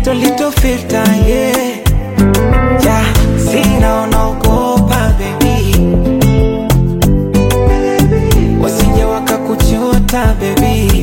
little little filter yeah yeah sina unaogopa baby wasije wakakuchota baby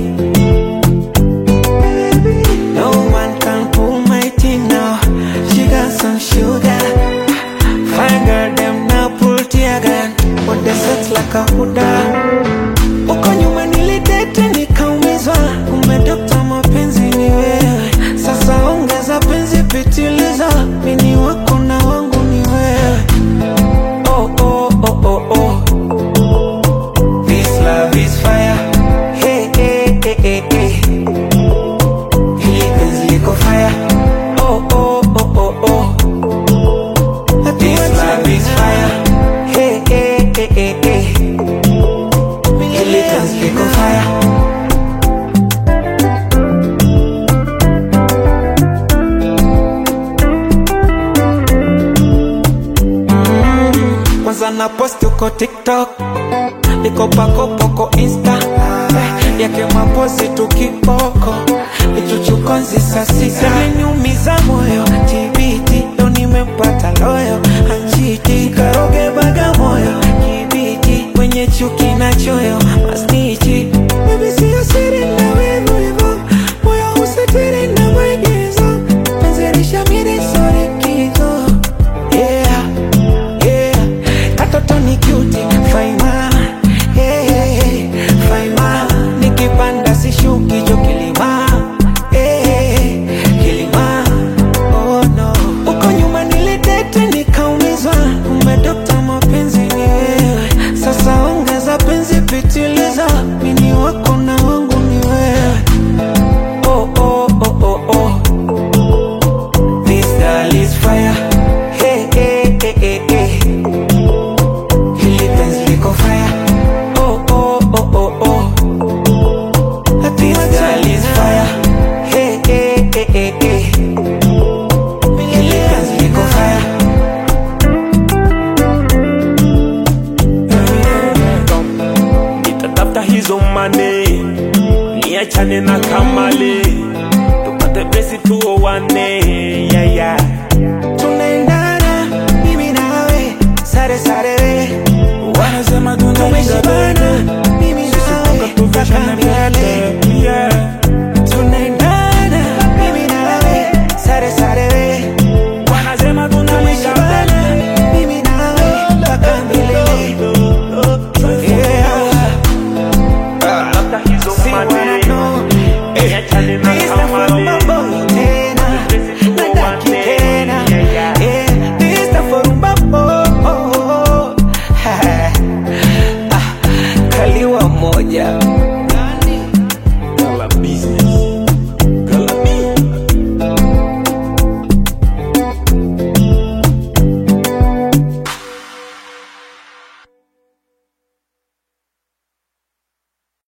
no one can pull my team now she got some sugar fine girl them now pull tear gun what they sex like a huda uko nyuma nilidete nikaumizwa kumbe dokta mapenzi ni wewe sasa ongeza penzi pitiliza mini wako na wangu ni wewe oh, oh, oh, oh, oh. This love is fire hey, hey, hey, hey, hey. Hili penzi liko fire oh, oh, oh, oh, oh. This love is fire hey, hey, hey, hey, hey. Hili penzi liko fire kwanza na post uko tiktok niko pakopoko insta Eh, yake mapozi tukipoko ichuchukonzi sasisa niumiza moyo tibiti leo nimempata loyo anchiti karoge baga moyo kibiti mwenye chuki na choyo masnichi Baby siyo siri na wivu hivo moyo usitiri na maigizo penzi lishamiri sorikizo yeah yeah katoto ni cute faima yeah, yeah, yeah. faima nikipanda sishuki jo kilima yeah, yeah, kilima oh no uko nyuma nilidete nikaumizwa kumbe dokta mapenzi ni wewe sasa ongeza penzi pitiliza mini wako na wangu ni wewe oh, oh, oh, oh, oh. This girl is fire. Hey, hey, hey, hey, hey. Hili penzi liko fire. Oh, oh, oh, oh, oh. This girl is fire. Hey, hey, hey, hey, hey. Hili penzi liko fire. nitatafuta hizo mane niachane na kamale tupate pesi tuowane yeah, yeah. Tunaendana, mimi nawe. Sare, sare, we. wanasema Tumeshibana, mimi nawe. Mpaka milele. yeah.